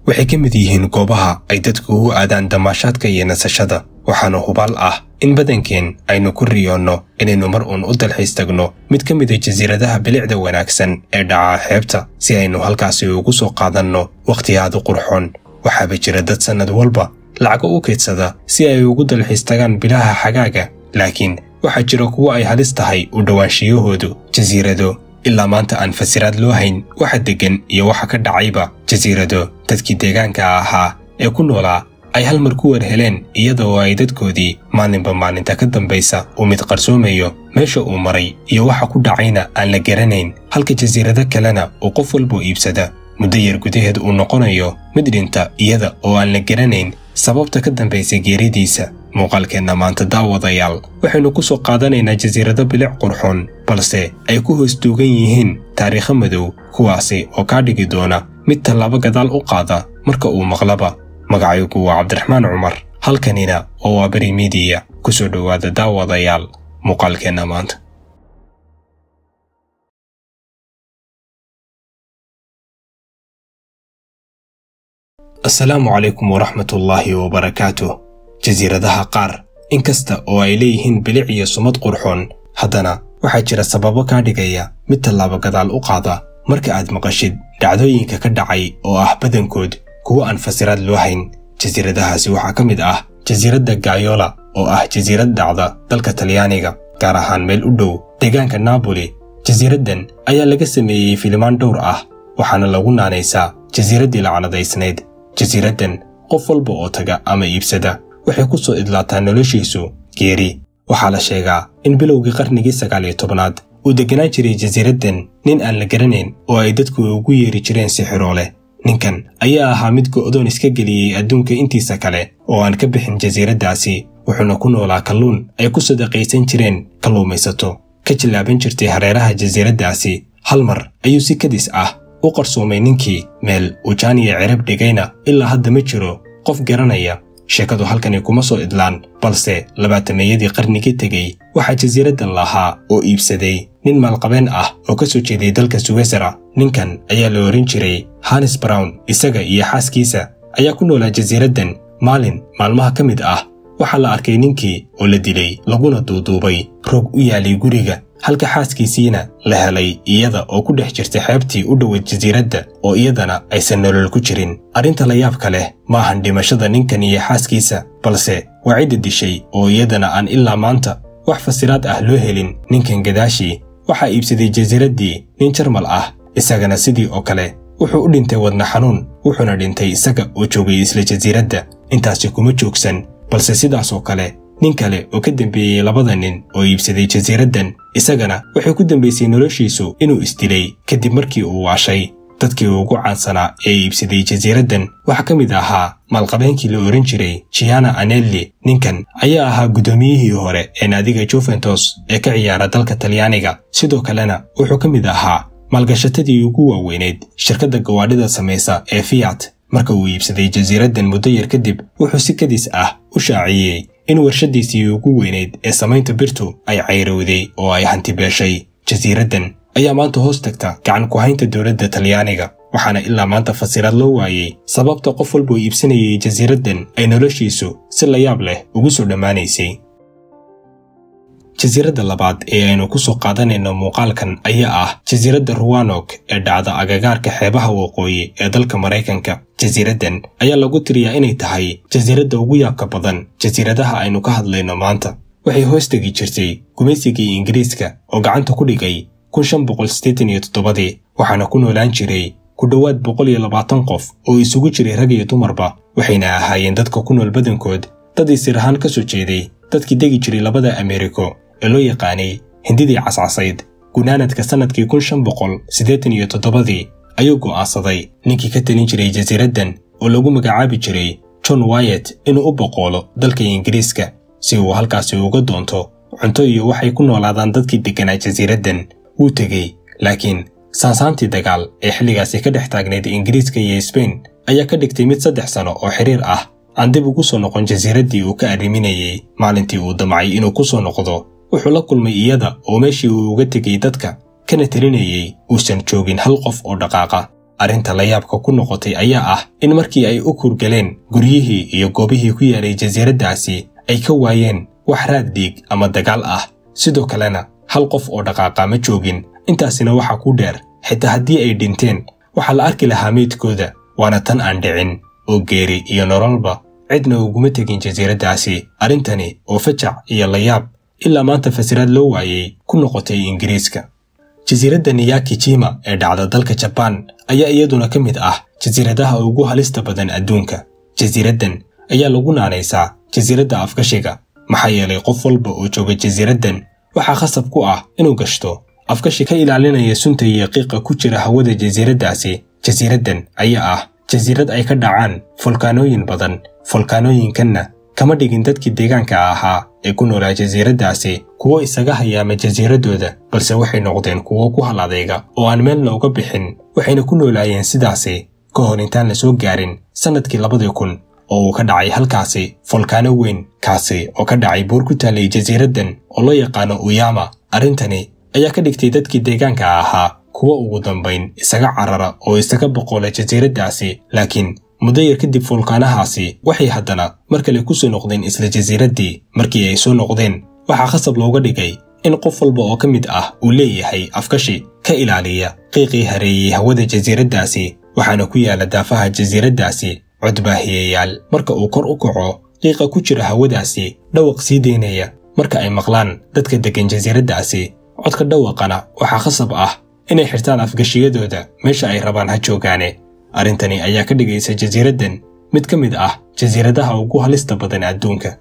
waxay ka mid yihiin goobaha ay dadku u aadaan damaashaadka iyo nasashada waxaana hubaal ah in badankeen aynu ku riyoonno inaynu mar uun u dalxiis tagno mid ka mid a jasiiradaha bilicda wanaagsan ee dhaca xeebta si aynu halkaasi ugu soo qaadanno wakhti aad u qurxoon waxaaba jira dad sannad walba lacago u kaydsada si ay ugu dalxiis tagaan bilaha xagaaga laakiin waxaa jira kuwo ay halis tahay u dhowaanshiyahoodu jasiirado ilaa maanta aan fasiraad loo hayn waxa deggan iyo waxa ka dhacayba jasiirado dadkii deegaanka ahaa ee ku noolaa ay hal mar ku war heleen iyada oo ay dadkoodii maalinba maalinta ka dambaysa uu mid qarsoomayo meesha uu maray iyo waxa ku dhacayna aan la garanayn halka jasiirado kalena uu qof walboo iibsada muddo yar gudaheed uu noqonayo mid dhinta iyada oo aan la garanayn sababta ka dambaysa geeridiisa muuqaalkeenna maanta daawadayaal waxaynu ku soo qaadanaynaa jasiirado bilic qurxoon balse ay ku hoos duugan yihiin taariikho madow kuwaasi oo kaa dhigi doona mid tallaabo gadaal u qaada marka uu maqlaba magacaygu waa cabdiraxmaan cumar halkanina oo waa beri midiya ku soo dhowaada daawadayaal muuqaalkeenna maanta asalaamu calaykum waraxmatullaahi wabarakaatuh jasiiradaha qaar inkasta oo ay leeyihiin bilic iyo sumad qurxoon haddana waxaa jira sababo kaa dhigaya mid tallaabo gadaal u qaada marka aad maqashid dhacdooyinka ka dhacay oo ah badankood kuwo aan fasiraad loo hayn jasiiradahaasi waxaa ka mid ah jasiiradda gayola oo ah jasiirad dhacda dalka talyaaniga gaar ahaan meel u dhow deegaanka naaboli jasiiraddan ayaa laga sameeyey filimaan dhowr ah waxaana lagu naanaysaa jasiiraddii lacnadaysnayd jasiiraddan qof walba oo taga ama iibsada waxay ku soo idlaataa noloshiisu geeri waxaa la sheegaa in bilowgii qarnigii sagaal iyo tobnaad uu degganaan jiray jasiiraddan nin aan la garanayn oo ay dadku ugu yeeri jireen sixiroole ninkan ayaa ahaa mid go'doon iska geliyey adduunka intiisa kale oo aan ka bixin jasiiraddaasi wuxuuna ku noolaa kalluun ay ku sadaqaysan jireen kalluumaysato ka jillaaban jirtay hareeraha jasiiraddaasi hal mar ayuu si kadis ah u qarsoomay ninkii meel uu jaaniya cirab dhigayna ilaa hadda ma jiro qof garanaya sheekadu halkani kuma soo idlaan balse labaatameeyadii qarnigii tegey waxaa jasiiraddan lahaa oo iibsaday nin maalqabeen ah oo ka soo jeeday dalka suwesera ninkan ayaa la ohan jiray hanis brown isaga iyo xaaskiisa ayaa ku noolaa jasiiraddan maalin maalmaha ka mid ah waxaa la arkay ninkii oo la dilay laguna duuduubay roog u yaalay guriga halka xaaskiisiina la helay iyada oo ku dhex jirtay xeebtii u dhoweyd jasiiradda oo iyadana aysan nolol ku jirin arrinta la yaabka leh ma ahan dhimashada ninkan iyo xaaskiisa balse waa cidda dishay oo iyadana aan ilaa maanta wax fasiraad ah loo helin ninkan gadaashii waxaa iibsaday jasiiraddii nin jarmal ah isagana sidii oo kale wuxuu u dhintay wadna xanuun wuxuuna dhintay isaga oo joogay isla jasiiradda intaasi kuma joogsan balse sidaasoo kale nin kale oo ka dambeeyey labada nin oo iibsaday jasiiraddan isagana waxay ku dambaysay noloshiisu inuu isdilay kadib markii uu waashay dadkii ugu caansanaa ee iibsaday jasiiraddan waxaa ka mid ahaa maalqabeenkii la ohan jiray jiana anelli ninkan ayaa ahaa guddoomiyihii hore ee naadiga juventus ee ka ciyaara dalka talyaaniga sidoo kalena wuxuu ka mid ahaa maalgashatadii ugu waaweyneyd shirkadda gawaadhida samaysa ee fiyat marka uu iibsaday jasiiraddan muddo yar kadib wuxuu si kadis ah u shaaciyey in warshaddiisii ugu weynayd ee samaynta birtu ay cayrowday oo ay hantibeeshay jasiiraddan ayaa maanta hoos tagta gacan ku haynta dowladda talyaaniga waxaana ilaa maanta fasiraad loo waayey sababta qof walbuu iibsanayay jasiiraddan ay noloshiisu si layaab leh ugu soo dhammaanaysay jasiiradda labaad ee aynu ku soo qaadanayno muuqaalkan ayaa ah jasiiradda ruwanok ee dhacda agagaarka xeebaha waqooyi ee dalka maraykanka jasiiraddan ayaa lagu tiriyaa inay tahay jasiiradda ugu yaabka badan jasiiradaha aynu ka hadlayno maanta waxay hoos tegi jirtay gumaysigii ingiriiska oo gacanta ku dhigay ii waxaana ku noolaan jiray ku dhowaad boqol iyo labaatan qof oo isugu jiray rag iyo dumarba waxayna ahaayeen dadka ku nool badankood dad isir ahaan ka soo jeeday dadkii degi jiray labada ameeriko ee loo yaqaanay hindidii cascasayd gunaanadka sannadkii kun shan boqol siddeetan iyo toddobadii ayuu go'aansaday ninkii ka talin jiray jasiiraddan oo lagu magacaabi jiray john wayet inuu u boqoolo dalka ingiriiska si uu halkaasi uga doonto cunto iyo waxay ku noolaadaan dadkii degganaa jasiiraddan wuu tegey laakiin saansaantii dagaal ee xilligaasi ka dhex taagnayd ingiriiska iyo sbain ayaa ka dhigtay mid saddex sano oo xiriir ah aan dib ugu soo noqon jasiiraddii uu ka arriminayey maalintii uu damcay inuu ku soo noqdo wuxuu la kulmay iyada oo meeshii uu uga tegay dadka kana telinayey uusan joogin hal qof oo dhaqaaqa arrinta layaabka ku noqotay ayaa ah in markii ay u kurgaleen guryihii iyo goobihii ku yaalay jasiiraddaasi ay ka waayeen wax raad dhiig ama dagaal ah sidoo kalena hal qof oo dhaqaaqa ma joogin intaasina waxaa ku dheer xitaa haddii ay dhinteen waxaa la arki lahaa meydkooda waana tan aan dhicin oo geeri iyo nololba cidna uguma tegin jasiiraddaasi arrintani oo fajac iyo layaab ilaa maanta fasiraad loo waayey ku noqotay ingiriiska jasiiradda niyakijima ee dhacda dalka jabaan ayaa iyaduna ka mid ah jasiiradaha ugu halista badan adduunka jasiiraddan ayaa lagu naanaysaa jasiiradda afgashiga maxaa yeelay qof walba oo jooga jasiiraddan waxaa khasab ku ah inuu gashto afgashi ka ilaalinaya sunta iyo qiiqa ku jira hawada jasiiraddaasi jasiiraddan ayaa ah jasiirad ay ka dhacaan folkaanooyin badan folkaanooyinkanna kama dhigin dadkii deegaanka ahaa ee ku noolaa jasiiraddaasi kuwo isaga hayaama jasiiraddooda balse waxay noqdeen kuwo ku hal adayga oo aan meelna uga bixin waxayna ku noolaayeen sidaasi ka hor intaan la soo gaarin sannadkii labadii kun oo uu ka dhacay halkaasi folkaano weyn kaasi oo ka dhacay buur ku taallay jasiiraddan oo loo yaqaano uyama arrintani ayaa ka dhigtay dadkii deegaanka ahaa kuwo ugu dambayn isaga carara oo isaga boqola jasiiraddaasi laakiin muddo yar kadib fulkaanahaasi waxay haddana mar kale ku soo noqdeen isla jasiiraddii markii ay soo noqdeen waxaa khasab looga dhigay in qof walba oo ka mid ah uu leeyahay afkashi ka ilaaliya qiiqii hareeyey hawada jasiiraddaasi waxaana ku yaala daafaha jasiiraddaasi codbaahiyayaal marka uu kor u kaco qiiqa ku jira hawadaasi dhawaq sii daynaya marka ay maqlaan dadka deggan jasiiraddaasi codka dhawaqana waxaa khasab ah inay xirtaan afgashiyadooda meesha ay rabaan ha joogaane arrintani ayaa ka dhigaysa jasiiraddan mid ka mid ah jasiiradaha ugu halista badan adduunka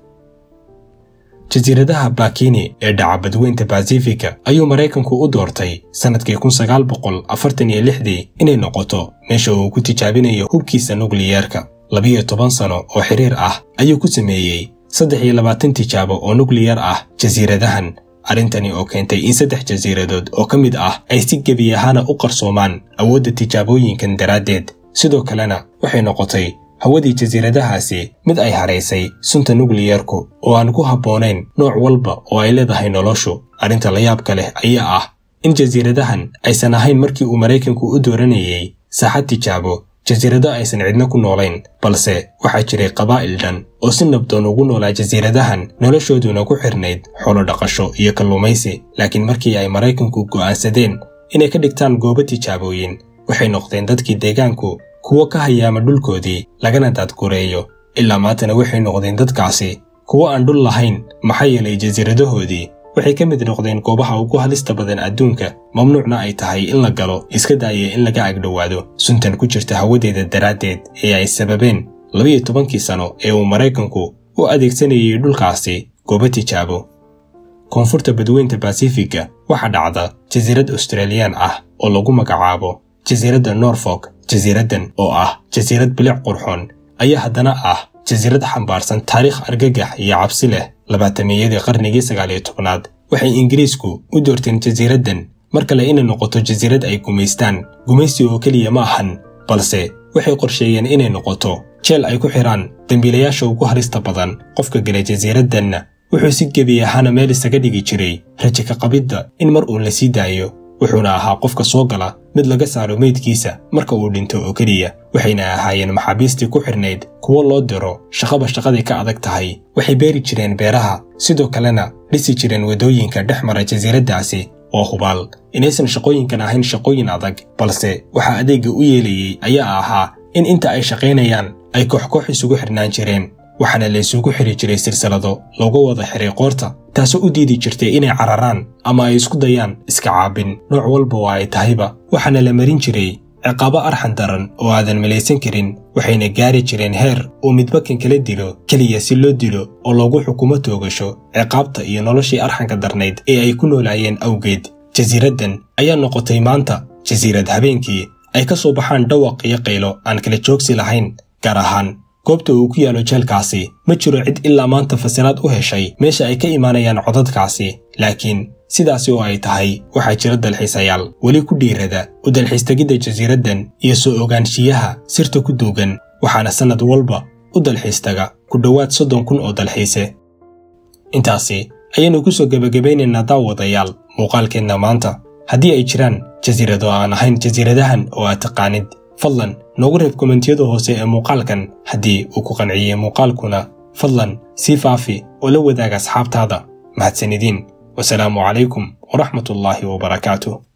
jasiiradaha bakini ee dhaca badweynta basifika ayuu maraykanku u doortay sannadkii kun sagaal boqol afartan iyo lixdii inay noqoto meesha uu ku tijaabinayo hubkiisa nukliyeerka labiyo toban sano oo xiriir ah ayuu ku sameeyey saddex iyo labaatan tijaabo oo nukliyar ah jasiiradahan arrintani oo keentay in saddex jasiiradood oo ka mid ah ay si gebi ahaana u qarsoomaan awoodda tijaabooyinkan daraaddeed sidoo kalena waxay noqotay hawadii jasiiradahaasi mid ay haraysay sunta nukliyerku oo aan ku habboonayn nooc walba oo ay leedahay noloshu arrinta layaabka leh ayaa ah in jasiiradahan aysan ahayn markii uu maraykanku u dooranayey saaxad tijaabo jasiirado aysan cidna ku noolayn balse waxaa jiray qabaa'il dhan oo si nabdoon ugu noolaa jasiiradahan noloshooduna ku xirnayd xoolo dhaqasho iyo kalluumaysi laakiin markii ay maraykanku go'aansadeen inay ka dhigtaan goobo tijaabooyin waxay noqdeen dadkii deegaanku kuwo ka hayaama dhulkoodii lagana daadgureeyo ilaa maantana waxay noqdeen dadkaasi kuwo aan dhul lahayn maxaa yeelay jasiiradahoodii waxay ka mid noqdeen goobaha ugu halista badan adduunka mamnuucna ay tahay in la galo iska daaya in laga agdhowaado suntan ku jirta hawadeeda daraaddeed ee ay sababeen labiyo tobankii sano ee uu maraykanku u adeegsanayay dhulkaasi goobo tijaabo koonfurta badweynta basifiga waxaa dhacda jasiirad australiyaan ah oo lagu magacaabo jasiiradda norfolk jasiiraddan oo ah jasiirad bilic qurxoon ayaa haddana ah jasiirad xambaarsan taariikh argagax iyo cabsi leh labaatamiyadii qarnigii sagaaliyo tobnaad waxay ingiriisku u doorteen jasiiraddan mar kale inay noqoto jasiirad ay gumaystaan gumaysi oo keliya ma ahan balse waxay qorsheeyeen inay noqoto jeel ay ku xidhaan dembiilayaasha ugu harista badan qofka gala jasiiraddanna wuxuu si gebi ahaana meel isaga dhigi jiray rajo ka qabidda in mar uun la sii daayo wuxuuna ahaa qofka soo gala mid laga saaro meydkiisa marka uu dhinto oo keliya waxayna ahaayeen maxaabiistii ku xidhnayd kuwo loo diro shaqaba shaqaday ka adag tahay waxay beeri jireen beeraha sidoo kalena dhisi jireen waddooyinka dhex mara jasiiraddaasi oo hubaal inaysan shaqooyinkan ahayn shaqooyin adag balse waxaa adeegga u yeelayey ayaa ahaa in inta ay shaqaynayaan ay koox-koox isugu xidhnaan jireen waxaana la isugu xidhi jiray silsilado looga wada xiray qoorta taasoo u diidi jirtay inay cararaan ama ay isku dayaan iska caabin nooc walba oo ay tahayba waxaana la marin jiray ciqaabo arxan daran oo aadan malaysan karin waxayna gaari jireen heer uu midbakan kala dilo keliya si loo dilo oo loogu xukumo toogasho ciqaabta iyo noloshii arxanka darnayd ee ay ku noolaayeen awgeed jasiiraddan ayaa noqotay maanta jasiirad habeenkii ay ka soo baxaan dhawaq iyo qaylo aan kala joogsi lahayn gaar ahaan goobta uu ku yaalo jeelkaasi ma jiro cid ilaa maanta fasiraad u heshay meesha ay ka imaanayaan codadkaasi laakiin sidaasi oo ay tahay waxaa jira dalxiisayaal weli ku dhiirada u dalxiistegidda jasiiraddan iyo soo ogaanshiyaha sirta ku duugan waxaana sannad walba u dalxiistaga ku dhowaad soddon kun oo dalxiise intaasi ayaannu ku soo gebagabaynaynaa daawadayaal muuqaalkeenna maanta haddii ay jiraan jasiirado aan ahayn jasiiradahan oo aad taqaanid fadlan noogu reeb komentiyada hoose ee muuqaalkan haddii uu ku qanciyey muuqaalkuna fadlan sii faafi oo la wadaaga asxaabtaada mahadsanidin wasalaamu calaykum waraxmatullaahi wabarakaatuh